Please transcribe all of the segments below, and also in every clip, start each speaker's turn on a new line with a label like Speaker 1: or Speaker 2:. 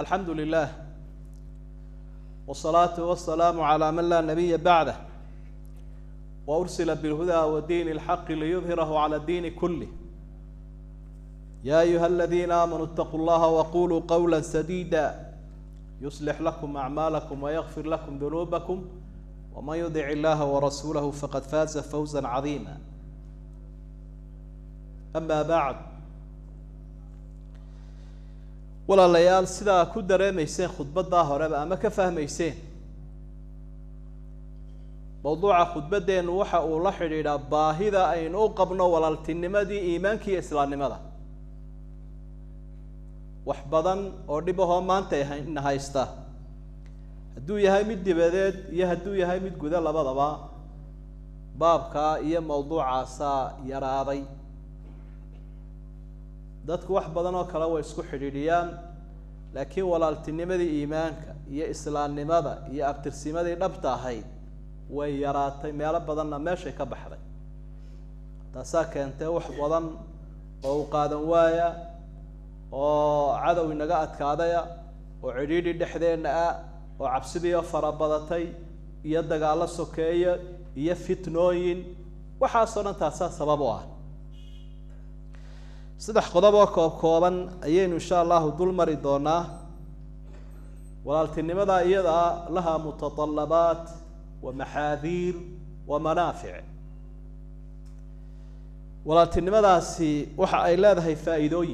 Speaker 1: alxamdu lilah wsalaatu wasalaamu calaa man laa nabiya bacdah wa ursila bilhudaa wa diini lxaqi liyudhirahu cala diini kulih ya ayuha aladiina aamanuu itaquu llaha waquluu qawla sadiida yuslix lakum acmaalakum wayakfir lakum dunuubakum waman yudic illaha warasuulahu faqad faaza fawza cadiima ama bacd walaalayaal sidaa ku dareemayseen khudbaddaa horeba ama ka fahmayseen mawduuca khudbaddeennu waxa uu la xidhiidhaa baahida aynu u qabno walaaltinimadii iimaanka iyo islaamnimada wax badan oo dhib ahoo maanta ina haysta hadduu yahay mid dibadeed iyo hadduu yahay mid guda labadaba baabkaa iyo mawduucaasaa yaraaday dadku wax badan oo kale way isku xidhiidhiyaan laakiin walaaltinimadii iimaanka iyo islaamnimada iyo abtirsimadii dhabta ahayd way yaraatay meelo badanna meeshay ka baxday taasaa keentay wax badan oo u qaadan waaya oo cadow inaga adkaadaya oo cidhiidhi dhexdeenna ah oo cabsidiioo farabadatay iyo dagaallo sokeeya iyo fitnooyin waxaasoo dhan taasaa sabab u ah saddex qodob oo koob kooban ayaynu insha allahu dul mari doonaa walaaltinimada iyadaa laha mutadalabaat wa maxaadiir wa manaafic walaaltinimadaasi waxa ay leedahay faa'iidooyin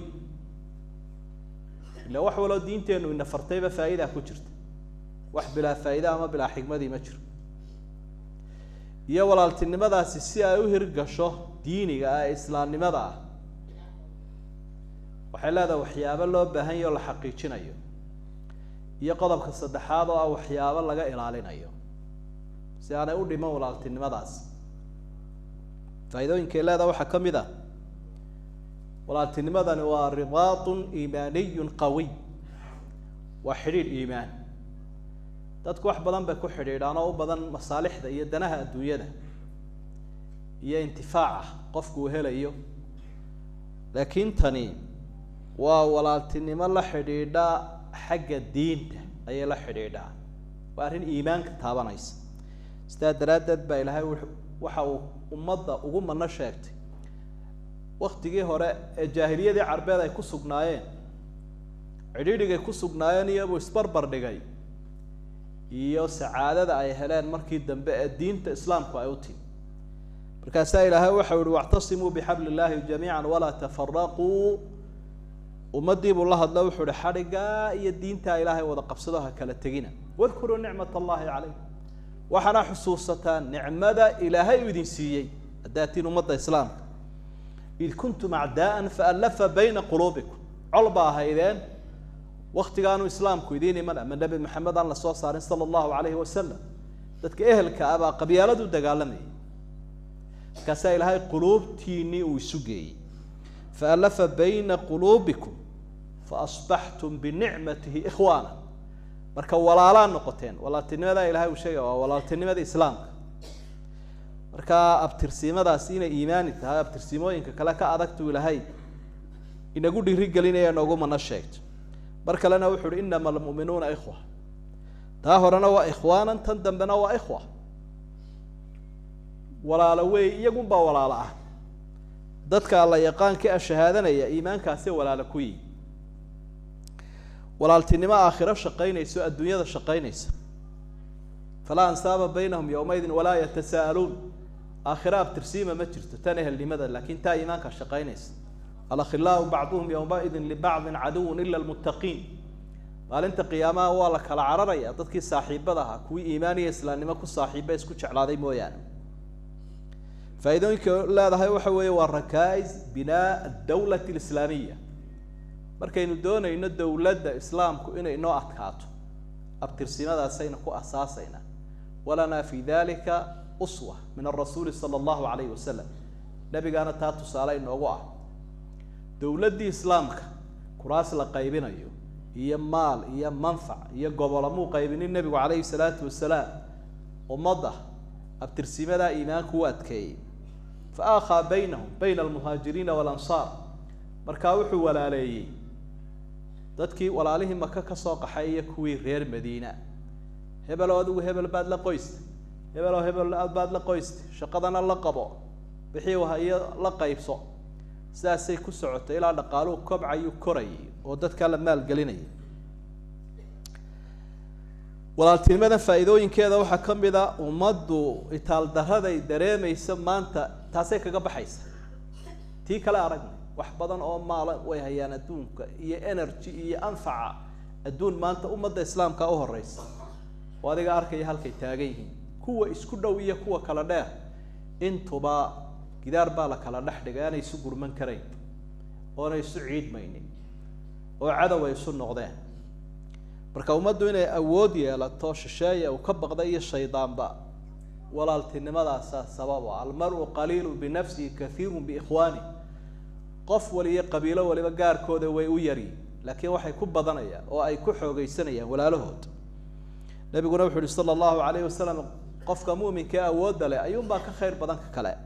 Speaker 1: ila wax waloo diinteennu ina fartayba faa'idaa ku jirta wax bilaa faa'ida ama bilaa xigmadii ma jiro iyo walaaltinimadaasi si ay u hirgasho diiniga ah ee islaamnimada ah waxay leedahay waxyaabo loo baahan yaho la xaqiijinayo iyo qodobka saddexaad oo ah waxyaabo laga ilaalinayo si aanay u dhiman walaaltinimadaas faa'iidooyinkay leedaha waxaa ka mid ah walaaltinimadani waa ribaatun iimaaniyun qawiy waa xidhiidh iimaan dadku wax badan bay ku xidhiidhaan oo u badan masaalixda iyo danaha adduunyada iyo intifaaca qofku uu helayo laakiin tani waa walaaltinimo la xidhiidha xagga diinta ayay la xidhiidhaa waa arrin iimaanka taabanaysa sidaa daraaddeed baa ilaahay waxa uu ummadda ugu mano sheegtay waktigii hore ee jaahiliyadii carbeed ay ku sugnaayeen cidhiidhigay ku sugnaayeen iyobuu isbarbar dhigay iyo sacaadada ay heleen markii dambe ee diinta islaamku ay u timi markaasaa ilaahay waxau yihi wactasimuu bixabli illaahi jamiica walaa tafaraquu ummadii buu la hadlo wuxuu ihi xadhiggaa iyo diintaa ilaahay wada qabsado ha kala tegina wadkuruu nicmat allahi calaykum waxaana xusuusataan nicmada ilaahay u idin siiyey haddaad tiin ummadda islaamka id kuntum acdaa'an faallafa bayna quluubikum col baa ahaydeen waktigaanu islaamku idiin iman ama nebi maxamed aan lasoo saarin sala allahu calayhi wasalam dadka ehelka ah baa qabyaaladu dagaalamayay markaasaa ilaahay quluubtiinii uu isu geeyey faallafa bayna quluubikum faasbaxtum binicmatihi ikhwaana marka walaalaa noqoteen walaaltinimadaa ilahay uu sheegaya waa walaaltinimada islaamka marka abtirsiimadaasi inay iimaani tahay abtirsiimooyinka kale ka adagtuu ilahay inagu dhiirigelinaya noogu mana sheegto mar kalena wuxu uhi inama almu'minuuna ikhwa taa horena waa ikhwaanan tan dambena waa ikhwa walaalo wey iyagunbaa walaalo ah dadka alla yaqaanka a shahaadanaya iimaankaasee walaalo ku yihi walaaltinimo aakhiro shaqaynayso adduunyada shaqaynaysa falaa ansaaba baynahum yowmaydin walaa yatasaa'aluun aakhiro abtirsiima ma jirto tan ehelnimada laakiin taa iimaanka shaqaynaysa alakhilaau bacduhum yowmaidin libacdin caduwun ila lmuttaqiin maalinta qiyaamaha waa la kala cararaya dadkii saaxiibada ahaa kuwii iimaan iyo islaamnimo ku saaxiiba isku jeclaaday mooyaane faa'iidooyinka leedahay waxa weeye waa rakais binaa adawlati alislaamiya markaynu doonayno dowladda islaamku inay inoo adkaato abtirsimadaasayna ku asaasayna walanaa fi dalika uswa min arasuuli sala allahu calayhi wasalam nebigaana taa tusaale inoogu ah dowladdii islaamka kuraas la qaybinayo iyo maal iyo manfac iyo gobolamuu qaybinin nebigu calayhi salaatu wasalaam ummadda abtirsimadaa iimaanku u adkeeyey fa aakhaa baynahum bayna almuhaajiriina waalansaar markaa wuxuu walaaleeyey dadkii walaalihii maka ka soo qaxay iyo kuwii reer madiina hebeloo adigu hebel baad la qoystay hebeloo hebel aad baad la qoystay shaqadana la qabo wixii hayo la qaybso sidaasay ku socotay ilaa dhaqaaluhu kobcayuu korayay oo dadkaa la maalgelinayay walaaltinimadan faa'iidooyinkeeda waxaa ka mid a ummaddu itaaldaraday dareemaysa maanta taasay kaga baxaysa tii kale aragna wax badan oo maala way hayaan adduunka iyo energy iyo anfaca adduun maanta ummadda islaamka u horeysa oo adiga arkaya halkay taagan yihiin kuwa isku dhow iyo kuwa kala dheer intuba gidaar baa la kala dhex dhigay aanay isu gurman karayn oonay isu ciidmaynin oo cadow ay isu noqdeen marka ummaddu inay awood yeelato shisheeya uu ka baqda iyo shaydaanba walaaltinimadaasa sababa almaru qaliilu binafsihi kathiiru biikhwaani qof waliyo qabiilo waliba gaarkooda way u yaryi laakiin waxay ku badanayaan oo ay ku xoogeysanayaan walaalahood nabiguna wuxu uhi sala allahu alayhi wasalam qofka muminka awoodda leh ayuunbaa ka khayr badan ka kale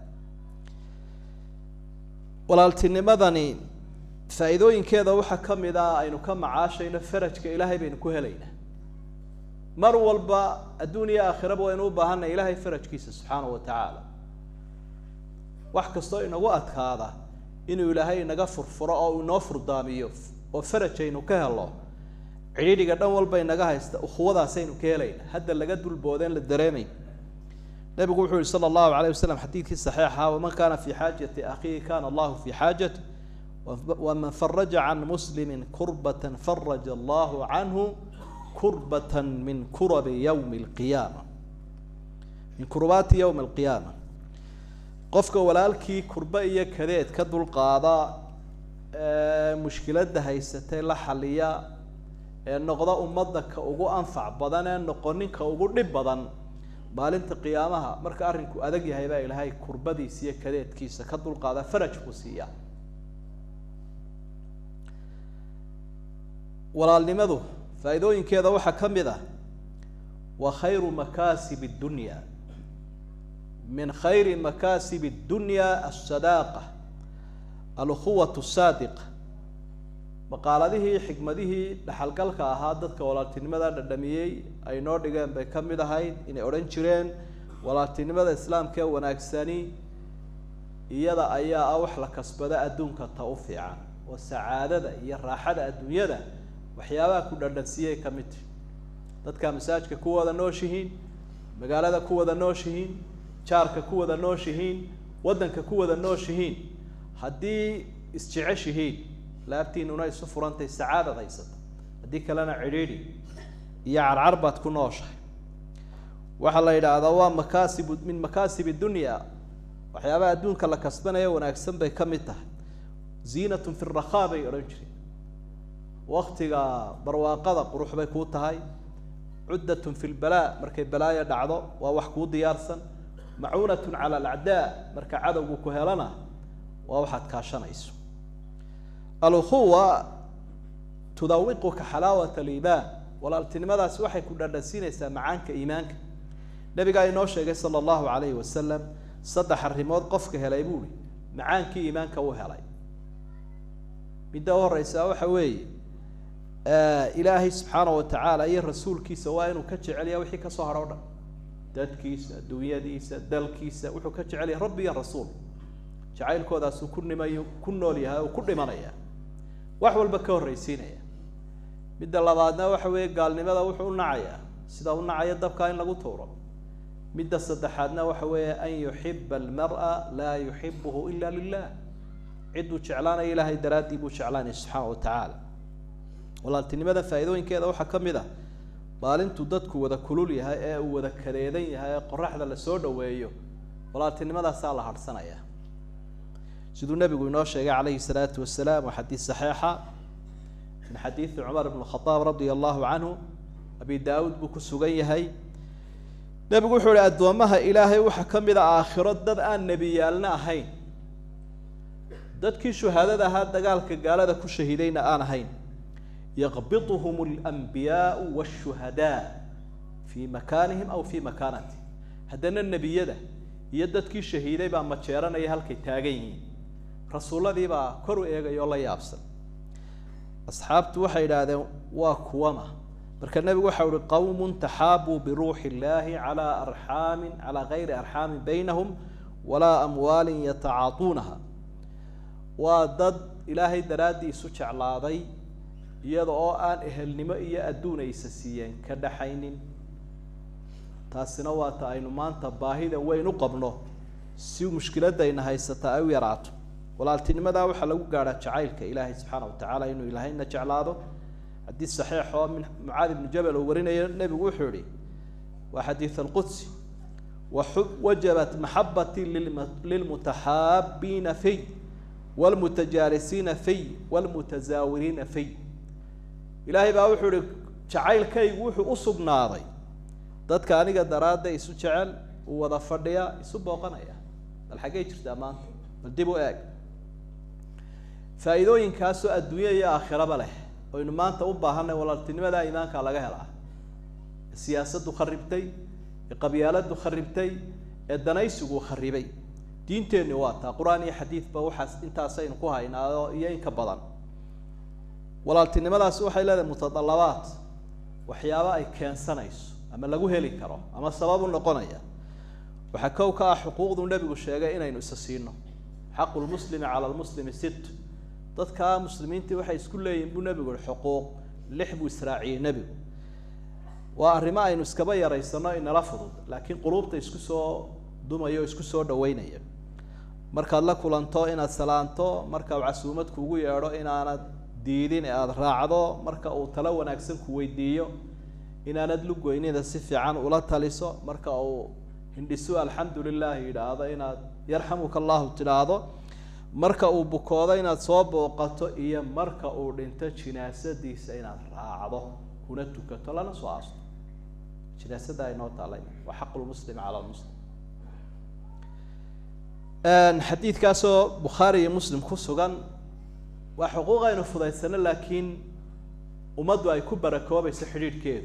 Speaker 1: walaaltinimadani faa'iidooyinkeeda waxaa ka mid ah aynu ka macaashayno farajka ilaahay baynu ku helaynaa mar walba adduun iyo aakhiraba waynu u baahanay ilaahay farajkiisa subxaanahu wa tacaala wax kastoo inagu adkaada inuu ilaahay inaga furfuro oo uu inoo furdaamiyo oo faraj aynu ka helo cidhiidhiga dhan walba inaga haysta ukhuwadaasaynu ka helayna hadda laga dulboodeen la dareemay nabigu wuxuu yihi sala allahu alayh wasalam xadiidkii saxiixa waman kana fi xaajati akhiihi kana allahu fi xaajati waman faraja can muslimi kurbata faraja allahu canhu kurbata min kurabi yawmi alqiyaama min kurbaati yawmi alqiyaama qofka walaalkii kurba iyo kadeed ka dulqaada mushkiladda haysatay la xaliya ee noqda ummadda ka ugu anfac badan ee noqonin ka ugu dhib badan maalinta qiyaamaha marka arrinku adag yahay baa ilaahay kurbadiisa iyo kadeedkiisa ka dulqaada faraj buu siiya walaalnimadu faa'iidooyinkeeda waxaa ka mid ah wa khayru makaasib addunya min khayri makaasib addunya alsadaaqa alukhuwat saadiqa maqaaladihii xikmadihii dhaxalgalka ahaa dadka walaaltinimada dhadhamiyey ay noo dhigeen bay ka mid ahayd inay odhan jireen walaaltinimada islaamka ee wanaagsani iyada ayaa ah wax la kasbada adduunka ta u fiican oo sacaadada iyo raaxada adduunyada waxyaabaha ku dhadhansiiyay ka mid tahi dadkaa masaajka ku wada nooshihiin magaalada ku wada nooshihiin jaarka ku wada nooshihiin waddanka ku wada nooshihiin haddii isjeceshihiin laabtiinuna isu furantay sacaadad haysata haddii kalena cidhiidhi iyo carcar baad ku nooshahay waxaa la yidhaahdaa waa makaasibu min makaasib dunya waxyaabaha adduunka la kasbanaya wanaagsan bay ka mid tahay ziinatun fi rakhaa bay odhan jireen waktiga barwaaqada qurux bay kuu tahay cuddatun fi lbalaa markay balaaya dhacdo waa wax kuu diyaarsan macuunatun cala alacdaa marka cadowgu ku helana waa waxaad kaashanayso alukhuwa tudawiquka xalaawat aliimaan walaaltinimadaasi waxay ku dhadhansiinaysaa macaanka iimaanka nabigaa inoo sheegay sala allahu alayhi wasalam saddex arrimood qofka helay buuhi macaankii iimaanka u helay midda u horeysa waxa weeye ilaahay subxaana wa tacaala iyo rasuulkiisa waa inuu ka jecelya wixii kasoo hadho o dhan dadkiisa adduunyadiisa dalkiisa wuxuu ka jecelyahay rabbi iyo rasuul jacaylkoodaasuu ku nimayo ku nool yahay oo ku dhimanaya wax walba ka horreysiinaya midda labaadna waxa weeye gaalnimada wuxuu u nacayaa sida u nacaya dabkaa in lagu tuuro midda saddexaadna waxa weeye an yuxiba almar'a laa yuxibuhu ila lilah cidduu jeclaanaya ilaahay daraaddii buu jeclaanaya subxaana wa tacaala walaaltinimada faa'iidooyinkeeda waxaa ka mid ah maalintuu dadku wada kulul yahay ee uu wada kadeedan yahay ee qoraxda lasoo dhaweeyo walaaltinimadaasaa la harhsanaya siduu nabigu inoo sheegay calayhi salaatu wasalaam waa xadiis saxiixa min xadiidi cumar ibn khadaab radia allahu canhu abi daawuud buu ku sugan yahay nebigu wuxuu ihi addoommaha ilaahay waxaa ka mid a aakhiro dad aan nebiyaalna ahayn dadkii shuhaadada ahaa dagaalka gaalada ku shahiidayna aan ahayn yaqbiduhum alanbiyaau washuhadaa fii makaanihim aw fii makaanati haddana nebiyada iyo dadkii shahiiday baa majeeranaya halkay taagan yihiin rasuulladii baa kor u eegaya oo la yaabsan asxaabtu waxay idhaahdeen waa kuwama marka nebigu waxa uhi qowmun taxaabuu biruuxi illaahi calaa arxaamin calaa gayri arxaamin baynahum walaa amwaalin yatacaatuunaha waa dad ilaahay daraaddii isu jeclaaday iyada oo aan ehelnimo iyo adduun aysa siiyeen ka dhaxaynin taasina waa ta aynu maanta baahida weyn u qabno si mushkiladayna haysataa ay u yaraato walaaltinimadaa waxaa lagu gaadhaa jacaylka ilaahay subxaana wa tacaala inuu ilaahayna jeclaado xadiis saxiix oo min mucaad ibnu jabal uu warinayo nebigu wuxuu yihi waa xadiid alqudsi waxu wajabat maxabatii lilmutaxaabiina fiy wlmutajaalisiina fiy wlmutazaawiriina fiy ilaahay baa wuxuu ihi jacaylkaygu wuxuu u sugnaaday dadka aniga daraadda isu jecel uu wada fadhiya isu booqanaya bal xaggey jirtaa maanta bal dib u eeg faa'iidooyinkaasoo adduunya iyo aakhiraba leh oynu maanta u baahanay walaaltinimada iimaanka laga helaa ee siyaasaddu kharibtay ee qabyaaladdu kharibtay ee danaysigu kharibay diinteenni waa taa qur-aan iyo xadiidba waxaas intaasaynu ku haynaao iyo inka badan walaaltinimadaasi waxay leedahay mutadalabaat waxyaaba ay keensanayso ama lagu heli karo ama sabab u noqonaya waxaa kow ka ah xuquuqdu nebigu sheegay inaynu isa siino xaqu lmuslimi cala lmuslimi sit dadka muslimiintii waxay isku leeyihin buu nebigu yihi xuquuq lix buu israaciyey nebigu waa arrimo aynu iskaba yaraysano inala fudud laakiin quluubta isku soo dumaya o isku soo dhaweynaya markaad la kulanto inaad salaanto marka uu casuumad kuugu yeedho inaanad diidin ee aada raacdo marka uu talo wanaagsan ku weydiiyo inaanad lugoynida si fiican ula taliso marka uu hindhisu alxamdu lilahi yidhaahdo inaad yarxamuka allahu tidhaahdo marka uu bukoodo inaad soo booqato iyo marka uu dhinto jinaasadiisa inaad raacdo kuna tukato lana soo aasto jinaasada aynoo taalay waa xaqu lmuslim cala lmuslim xadiidkaasoo bukhaari iyo muslim ku sugan waa xuquuq aynu fudaysano laakiin ummaddu ay ku barakoobayso xidhiidhkeedu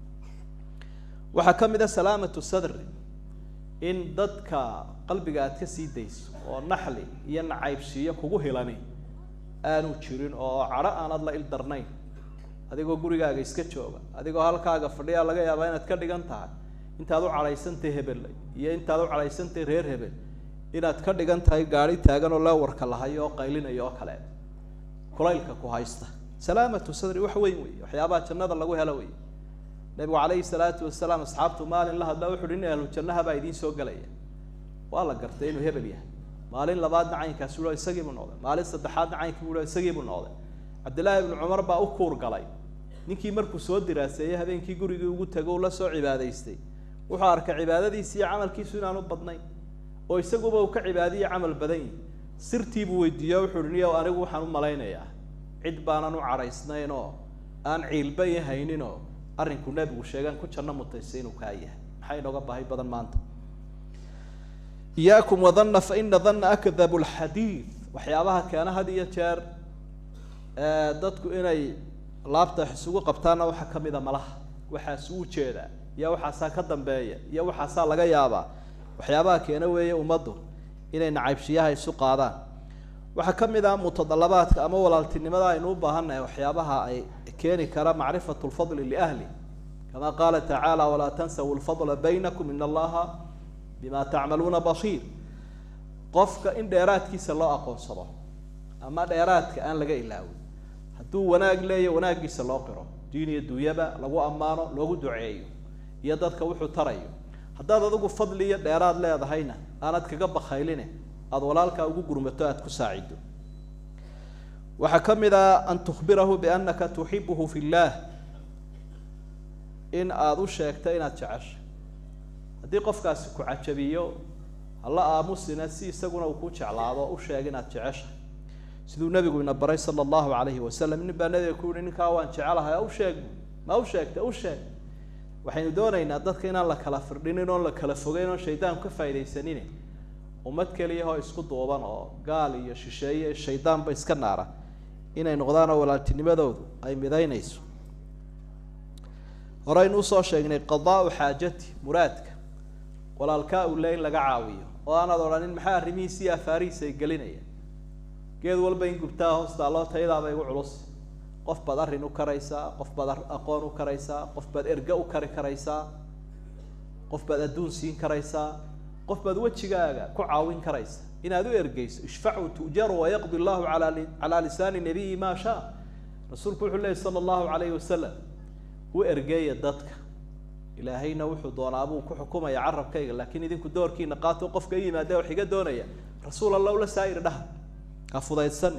Speaker 1: waxaa ka mid a salaamatu sadri in dadka qalbiga aad ka sii dayso oo naxli iyo nacaybsiiyo kugu hilani aanu jirin oo cadho aanad la ildarnayn adigoo gurigaaga iska jooga adigoo halkaaga fadhiyaa laga yaabaa inaad ka dhigan tahay intaad u cadhaysantay hebel iyo intaad u cadhaysantay reer hebel inaad ka dhigan tahay gaari taagan oo leewarka lahayo oo qaylinayo oo kale kulaylka ku haysta salaamatu sadri wax weyn wey waxyaabaha jannada lagu helo wey nabigu calayhi salaatu wasalaam asxaabtu maalin la hadlaa wuxu uhi in ahlu jannaha baa idiin soo gelaya waa la gartay inuu hebel yahay maalin labaadna caynkaasi u isagii buu noqday maalin saddexaadna caynkii buu isagii buu noqday cabdillaahi ibnu cumar baa u kuur galay ninkii markuu soo diraaseeyey habeenkii gurigii ugu tago ula soo cibaadaystay wuxuu arkay cibaadadiisi iyo camalkiisu inaanu badnayn oo isaguba uu ka cibaadiyo camal badan yihi sirtii buu weydiiyo wuxuu uhi niyow anigu waxaan u malaynayaa cid baanan u cadhaysnayn oo aan ciilba i hayninoo arrinku nebigu sheegaan ku janno mutaysay inuu kaa yahay maxay inooga baahi badan maanta iyaakum wadanna fa ina danna akdabu lxadiid waxyaabaha keena had iyo jeer dadku inay laabta isugu qabtaanna waxaa ka mid a malaha waxaas u jeedaa iyo waxaasaa ka dambeeya iyo waxaasaa laga yaabaa waxyaabaha keena weeye ummaddu inay nacaybshiyaha isu qaadaan waxaa ka mid ah mutadalabaadka ama walaaltinimada aynu u baahannahay waxyaabaha ay keeni kara macrifatu lfadli liahli kama qaala tacaala walaa tansaw lfadla baynakum in allaha bima tacmaluuna basiir qofka in dheeraadkiisa loo aqoonsado ama dheeraadka aan laga ilaawin hadduu wanaag leeya wanaaggiisa loo qiro diin iyo duunyaba lagu ammaano loogu duceeyo iyo dadka wuxuu tarayo haddaad adigu fadli iyo dheeraad leedahayna aanad kaga bakayline aada walaalkaa ugu gurmato aada ku saacido waxaa ka mid ah an tukhbirahu biannaka tuxibuhu fi illaah in aada u sheegto inaad jeceshay haddii qofkaasi ku cajabiyo hala aamusina si isaguna uu ku jeclaado u sheeg inaad jeceshahay siduu nabigu ina baray sala allahu alayhi wasalam nin baa nabiga ku yihi ninkaa waan jecelahay u sheeg ma u sheegta u sheeg waxaynu doonaynaa dadka inaan la kala firdhinin oon la kala fogeyn oon shaydaanku ka faa'idaysanin ummad keliyahoo isku duuban oo gaal iyo shisheeye shaydaanba iska naara inay noqdaanoo walaaltinimadoodu ay midaynayso horeynu usoo sheegnay qadaau xaajati muraadka walaalkaa uu le in laga caawiyo oo aanaad odhanin maxaa arrimihiisi iyo afaarihiisa ay gelinaya geed walba in gubtaa hoostaaloo tayadaaba igu culus qof baad arrin u karaysaa qof baad aqoon u karaysaa qof baad erge u kari karaysaa qof baad adduun siin karaysaa qof baad wejigaaga ku caawin karaysa inaad u ergeyso ishfacuu tu'jaru wayaqdi allahu ala calaa lisaani nabiyi maa shaa rasuulku wuxuu leeyay sala allahu calayhi wasalam u ergeeya dadka ilaahayna wuxuu doonaa buu ku xukumaya carabkayga laakiin idinku doorkiina qaato qofka i yimaadee wax iga doonaya rasuul allah ula saa'ir dhaha ha fudaydsan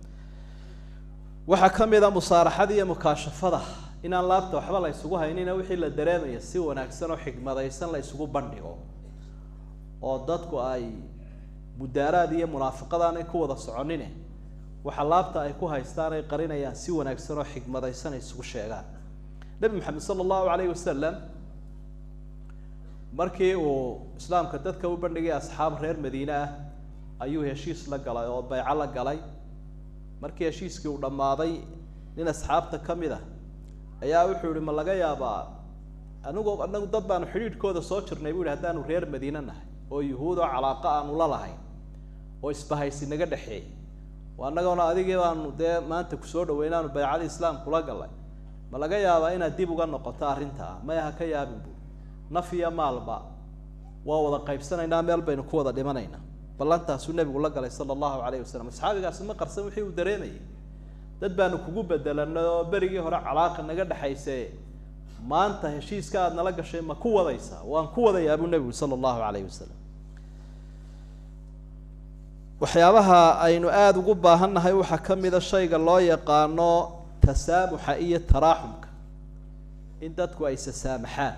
Speaker 1: waxaa ka mid a musaaraxada iyo mukaashafada inaan laabta waxba la ysugu haynina wixii la dareemaya si wanaagsan oo xigmadaysan la ysugu bandhigo oo dadku ay mudaaraad iyo munaafiqadaanay ku wada soconine waxa laabta ay ku haystaan ay qarinayaan si wanaagsan oo xigmadaysan ay isugu sheegaan nebi maxamed sala allahu calayhi wasalam markii uu islaamka dadka u bandhigay asxaab reer madiine ah ayuu heshiis la galay oo bayco la galay markii heshiiskii uu dhammaaday nin asxaabta ka mid a ayaa wuxuu yihi ma laga yaabaa anigu anagu dad baanu xidhiidhkooda soo jirnay bu yihi haddaanu reer madiine nahay oo yuhuud oo calaaqa aanu la lahayn oo isbahaysi naga dhexeeyay annagona adigii baanu dee maanta kusoo dhaweynaanu baycadii islaamkula galay ma laga yaabaa inaad dib uga noqoto arrintaa maya ha ka yaabin bu naf iyo maalba waa wada qaybsanaynaa meel baynu ku wada dhimanaynaa ballantaasuu nebigu la galay sala allahu calayhi wasalam asxaabigaasi ma qarsan wixii uu dareemayay dad baanu kugu bedelanay oo berigii hore calaaqa naga dhexayse maanta heshiiska aada nala gashay ma ku wadaysaa waan ku wadayaa buu nebigu sala allahu calayhi wasalam waxyaabaha aynu aada ugu baahannahay waxaa ka mida shayga loo yaqaano tasaamuxa iyo taraaxumka in dadku ay sasaamaxaan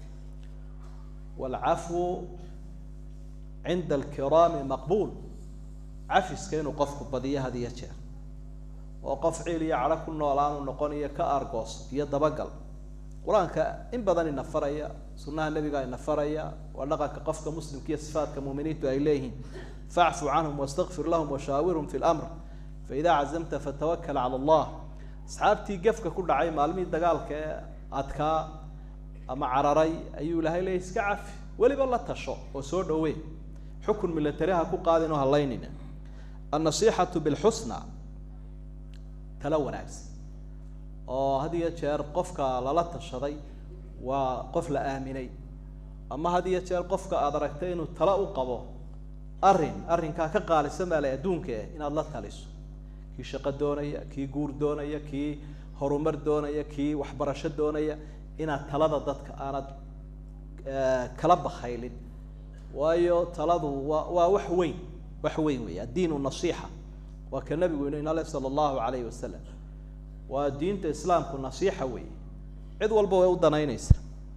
Speaker 1: waalcafwu cinda alkiraami maqbuul cafiska inuu qofku badiyo had iyo jeer oo qof ciil iyo cadho ku noolaanu noqon iyo ka argoos iyo dabagal qur-aanka in badan ina faraya sunnaha nebiga ina faraya waa dhaqanka qofka muslimka iyo sifaadka muuminiintu ay leeyihiin facfu canhum wastakfir lahum washaawirhum fi lamr faidaa cazamta fatawakal cala allah asxaabtii gefka ku dhacay maalmihii dagaalka ee adkaa ama cararay ayuu ilahay leeyay iska cafi weliba la tasho oo soo dhawee xukun milatari ha ku qaadin oo halaynina annasiixatu bilxusna tala wanaagsan oo had iyo jeer qofka lala tashaday waa qof la aaminay ama had iyo jeer qofka aada aragtay inuu tala u qabo arrin arrinkaa ka qaalisan baa lay adduunka eh inaad la taliso kii shaqo doonaya kii guur doonaya kii horumar doonaya kii waxbarasho doonaya inaad talada dadka aanad kala bakaylin waayo taladu waa waa wax weyn wax weyn wey addiinu nasiixa waa ka nabigu inu inale sala allahu calayhi wasalam waa diinta islaamku nasiixa wey cid walba way u danaynaysa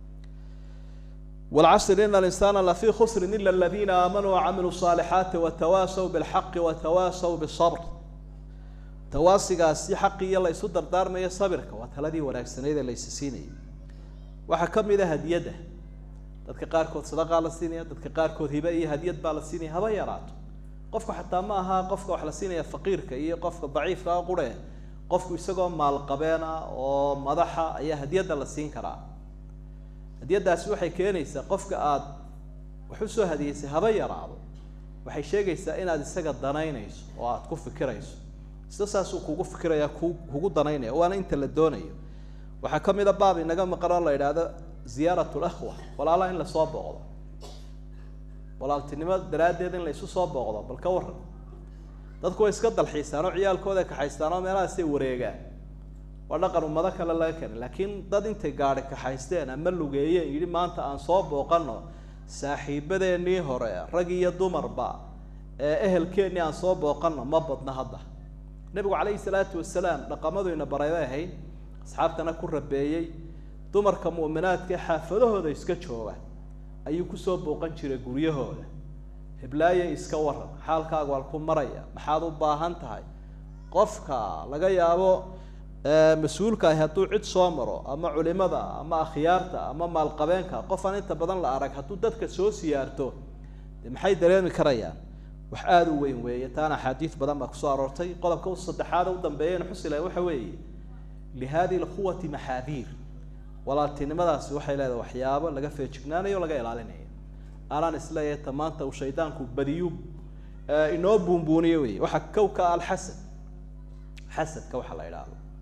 Speaker 1: walcasr ina alinsana lafii khusrin ila aladiina aamanuu wacamiluu saalixaati watawaasaw bilxaqi watawaasaw bisabr tawaasigaasi xaqiiyo la ysu dardaarmayo sabirka waa taladii wanaagsanayd ee la ysi siinayay waxaa ka mid a hadiyadda dadka qaarkood sadaqaa la siinaya dadka qaarkood hibe iyo hadiyad baa la siinaya haba yaraato qofku xataa ma aha qofka wax la siinaya faqiirka iyo qofka daciifka a qure qofku isagoo maalqabeen ah oo madaxa ayaa hadiyadda la siin karaa hadiyaddaasi waxay keenaysaa qofka aada wax usoo hadiyeysay haba yaraado waxay sheegaysaa inaad isaga danaynayso oo aada ku fikirayso isla saasuu kugu fikiraya ku kugu danaynaya waana inta la doonayo waxaa ka mid a baab inaga maqan oo la yidhaahdo ziyaarat lakhwa walaalaha in lasoo booqdo walaaltinimo daraaddeed in la isu soo booqdo bal ka waran dadku way iska dalxiisaan oo ciyaalkooda kaxaystaan oo meelahaasay wareegaan waa dhaqan ummado kale laga keenay laakiin dad intay gaadhi kaxaysteen ama lugeeyeen yidhi maanta aan soo booqano saaxiibadeenii hore rag iyo dumarba ee ehelkeennii aan soo booqano ma badna hadda nebigu calayhi salaatu wasalaam dhaqamadu ina baray bay ahayd asxaabtana ku rabeeyey dumarka mu'minaadka xaafadahooda iska jooga ayuu kusoo booqan jiray guryahooda hiblaaye iska waran xaalkaaga waa ku maraya maxaad u baahan tahay qofka laga yaabo mas-uulka ahi hadduu cid soo maro ama culimada ama akhyaarta ama maalqabeenka qof aan inta badan la arag hadduu dadka soo siyaarto de maxay dareemi karayaan wax aada u weyn weeye taana axaadiis badan baa kusoo aroortay qodobka saddexaad u dambeeyana xusilay waxa weeye lihadihi lquwati maxaadiir walaaltinimadaasi waxay leedahay waxyaabo laga feejignaanayo o laga ilaalinayo anaan isleeyahay ta maanta uu shaydaanku badiyu inoo buunbuuniyo wey waxaa kowka alxasad xasadka waxa la idhaahdo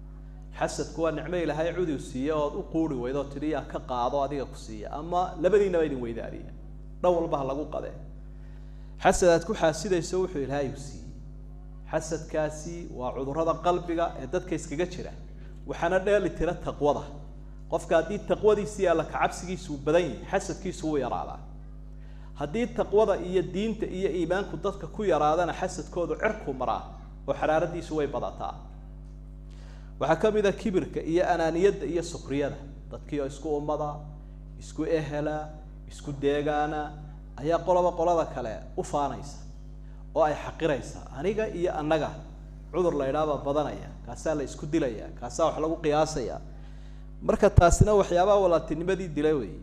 Speaker 1: xasadku waa nicmo ilaahay cudi siiye ood u quuri weydo tidhi yaa ka qaado adiga ku siiya ama labadiinaba idin weydaariya dhan walba ha lagu qadee xasad aad ku xaasidayso wuxuu ilaahay u siiyey xasadkaasi waa cudurrada qalbiga ee dadka iskaga jira waxaana dheeli tira taqwada qofka haddii taqwadiisii alla kacabsigiisu uu badan yahay xasadkiisu wuu yaraadaa haddii taqwada iyo diinta iyo iimaanku dadka ku yaraadana xasadkoodu cirku maraa oo xaraaradiisu way badataa waxaa ka mid a kibirka iyo anaaniyadda iyo sukriyada dadkii oo isku ummada isku ehela isku deegaana ayaa qoloba qolada kale u faanaysa oo ay xaqiraysa aniga iyo annaga cudur la idhaabaa badanaya kaasaa la isku dilaya kaasaa wax lagu qiyaasaya marka taasina waxyaabaha walaaltinimadii dila wey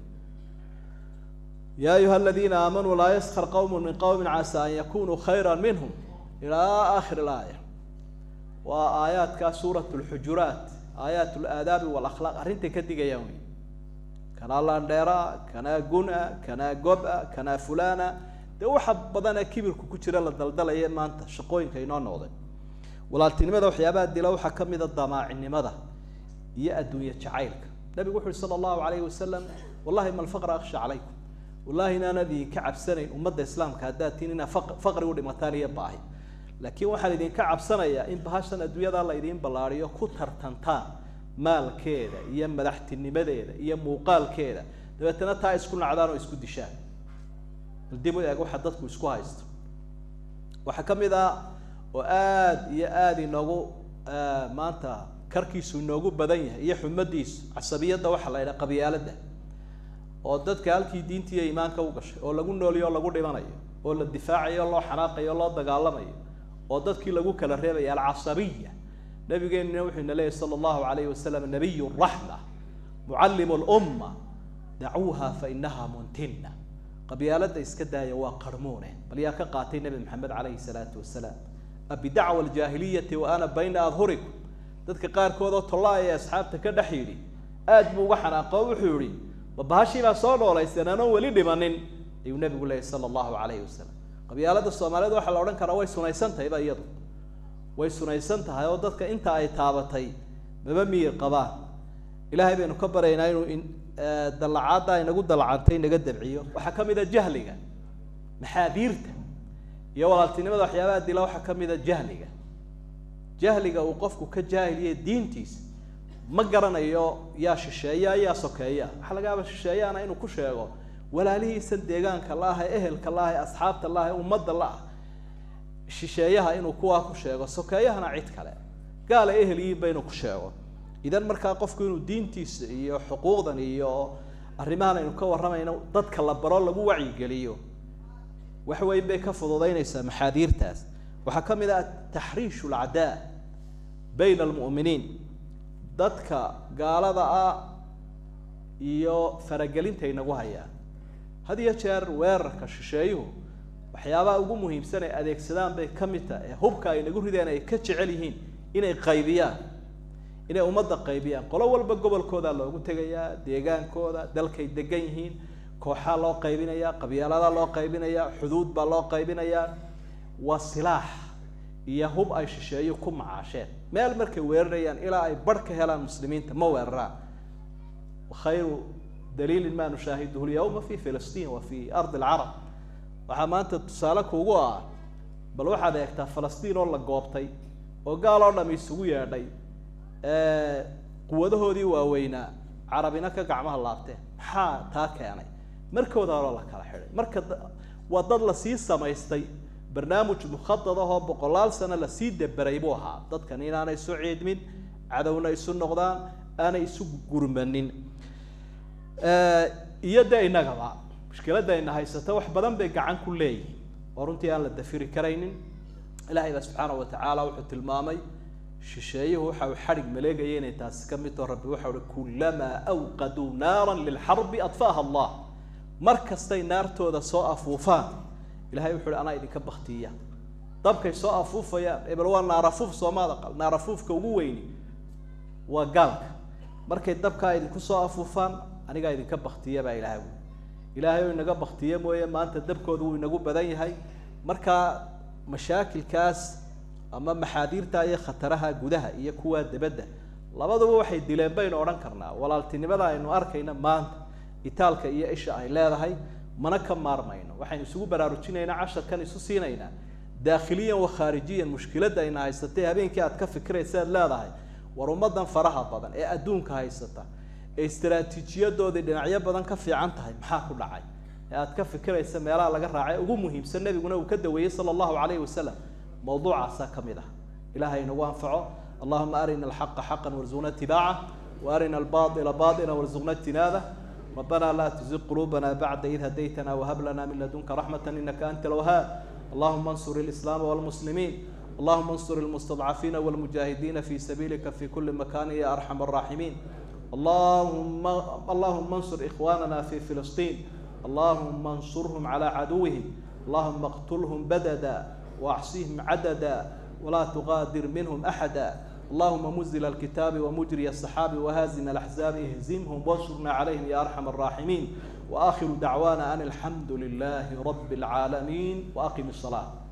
Speaker 1: ya ayuha aladiina aamanuu laa yaskar qawmu min qawmin casaa an yakunuu khayra minhum ilaa aakhir ilaaya waa aayaadka suurat lxujuraat aayaat laadaabi walakhlaaq arrintay ka digayaan wey kanaa landheera kanaa guna kanaa goba kanaa fulana dee waxa badanee kibirku ku jira la daldalaya maanta shaqooyinka inoo noqday walaaltinimada waxyaabaha dila waxaa ka mid a damaacinimada iyo adduunye jacaylka nabigu wuxu uhi sala allahu alayhi wasalam wallahi ma alfaqra akhsha calaykum wallahi inaanad idinka cabsanayn ummadda islaamka haddaad tiin inaa faqri u dhimataan iyo baahi laakiin waxaan idinka cabsanayaa in bahashan adduunyada la idiin ballaariyo ku tartantaan maalkeeda iyo madaxtinimadeeda iyo muuqaalkeeda dabeetana taa isku nacdaan oo isku dishaan bal dib u eeg waxa dadku isku haysto waxaa ka mid ah oo aada iyo aada inoogu maanta karkiisu inoogu badan yahay iyo xumadiisu casabiyadda waxaa la yidhaha qabyaaladda oo dadka halkii diinta iyo iimaanka u gashay oo lagu nooliyo o lagu dhimanayo oo la difaacayo o loo xanaaqayo o loo dagaalamayo oo dadkii lagu kala reebaya alcasabiya nabigeenuna wuxuu ina leeyahy sala allahu alayhi wasalam nabiy raxma mucallimu lumma dacuuha fa inaha muntina qabyaaladda iska daaya waa qarmuune bal yaa ka qaatay nebi maxamed calayhi salaatu wasalaam abidacwa aljaahiliyati wa ana bayna adhurikum dadka qaarkood oo tollaaya ee asxaabta ka dhex yidhi aad buu uga xanaaqo o wuxuu yihi ma bahashii baa soo noolaysan anoon weli dhimanin ayuu nabigu leeyahy sala allahu calayhi wasalam qabyaalada soomaaliyeed waxaa la odhan karaa way sunaysan tahayba iyadu way sunaysan tahay oo dadka inta ay taabatay maba miyir qabaan ilaahay baynu ka baryaynaa inuu dallacaadda inagu dallacantay inaga dabciyo waxaa ka mid a jahliga maxaadiirta iyo walaaltinimada waxyaabaha dila waxaa ka mid a jahliga jahliga uu qofku ka jaahiliye diintiisa ma garanayo yaa shisheeya yaa sokeeya waxaa laga yaaba shisheeyaana inuu ku sheego walaalihiisan deegaanka la ah ee ehelka la ah ee asxaabta la ah ee ummadda la ah shisheeyaha inuu kuwaa ku sheego sokeeyahana cid kale gaal ay ehel yihiinba inuu ku sheego idan markaa qofku inuu diintiisa iyo xuquuqdan iyo arrimahan aynu ka warramayno dadka la baro lagu wacyigeliyo wax weyn bay ka fududaynaysaa maxaadiirtaas waxaa ka mid ah taxriishu alcadaa bayna almu'miniin dadka gaalada ah iyo faragelinta inagu hayaan had iyo jeer weerarka shisheeyuhu waxyaabaha ugu muhiimsan ay adeegsadaan bay ka mid tahay ee hubka ay nagu rideen ay ka jecel yihiin inay qaybiyaan inay ummadda qaybiyaan qolo walba gobolkooda loogu tegayaa deegaankooda dalkay degan yihiin kooxaa loo qaybinayaa qabyaaladaa loo qaybinayaa xuduud baa loo qaybinayaa waa silaax iyo hub ay shisheeyo ku macaasheen meel markay weerarayaan ilaa ay barh ka helaan muslimiinta ma weeraraan khayru daliilin ma nushaahiduhu lyawma fi filistiin wa fi ardi alcarab waxaa maanta tusaale kuugu ah bal waxaad eegtaa falastiin oo la goobtay oo gaal oo dham isugu yeedhay quwadahoodii waaweynaa carabina ka gacmaha laabteen maxaa taa keenay markooda horoo la kala xidhay marka waa dad lasii samaystay barnaamij mukhadad ahoo boqolaal sano lasii deberay buu ahaa dadkan inaanay isu ciidmin cadowna isu noqdaan aanay isu gurmanin iyo de innagaba mushkiladda ayna haysata wax badan bay gacan ku leeyihin oo runtii aan la dafiri karaynin ilahay baa subxaanahu watacaala wuxuu tilmaamay shisheeyuhu waxa uu xadhig maleegaya inay taasi ka mid taho rabbi waxa uhi kulamaa awqaduu naaran lilxarbi adfaaha allah mar kastay naartooda soo afuufaan ilahay wuxu uhi anaa idinka baktiya dabkay soo afuufayaan ebel waa naarafuuf soomaada qal naarafuufka ugu weyni waa gaalka markay dabkaa idinku soo afuufaan anigaa idinka baktiya baa ilahay ui ilaahay oo inaga baktiye mooye maanta dabkooda wuu inagu badan yahay markaa mashaakilkaas ama maxaadiirta iyo khataraha gudaha iyo kuwa debadda labaduba waxay dileen baynu odhan karnaa walaaltinimada aynu arkayna maanta itaalka iyo isha ay leedahay mana ka maarmayno waxaynu isugu baraarujinaynaa casharkan isu siinaynaa daakhiliyan wa khaarijiyan mushkiladda ayna haysatay habeenkii aad ka fikiraysa aad leedahay war ummadan faraha badan ee adduunka haysata ee istaraatiijiyadoodii dhinacyo badan ka fiican tahay maxaa ku dhacay ee aad ka fikiraysa meelaha laga raacay ugu muhiimsan nebiguna uu ka daweeyey sala allahu calayhi wasalam mawduucaasaa ka mid ah ilahay inagu anfaco allahuma arina alxaqa xaqan warzuqna itibaaca wa arina albaila baila warzuqna ijtinaabah ربنا لا تزغ قلوبنا بعد إذ هديتنا وهب لنا من لدنك رحمة إنك أنت الوهاب اللهم انصر الإسلام والمسلمين اللهم انصر المستضعفين والمجاهدين في سبيلك في كل مكان يا أرحم الراحمين اللهم اللهم انصر إخواننا في فلسطين اللهم انصرهم على عدوهم اللهم اقتلهم بددا واحصيهم عددا ولا تغادر منهم أحدا اللهم منزل الكتاب ومجري السحاب وهازم الأحزاب اهزمهم وانصرنا عليهم يا أرحم الراحمين وآخر دعوانا أن الحمد لله رب العالمين وأقم الصلاة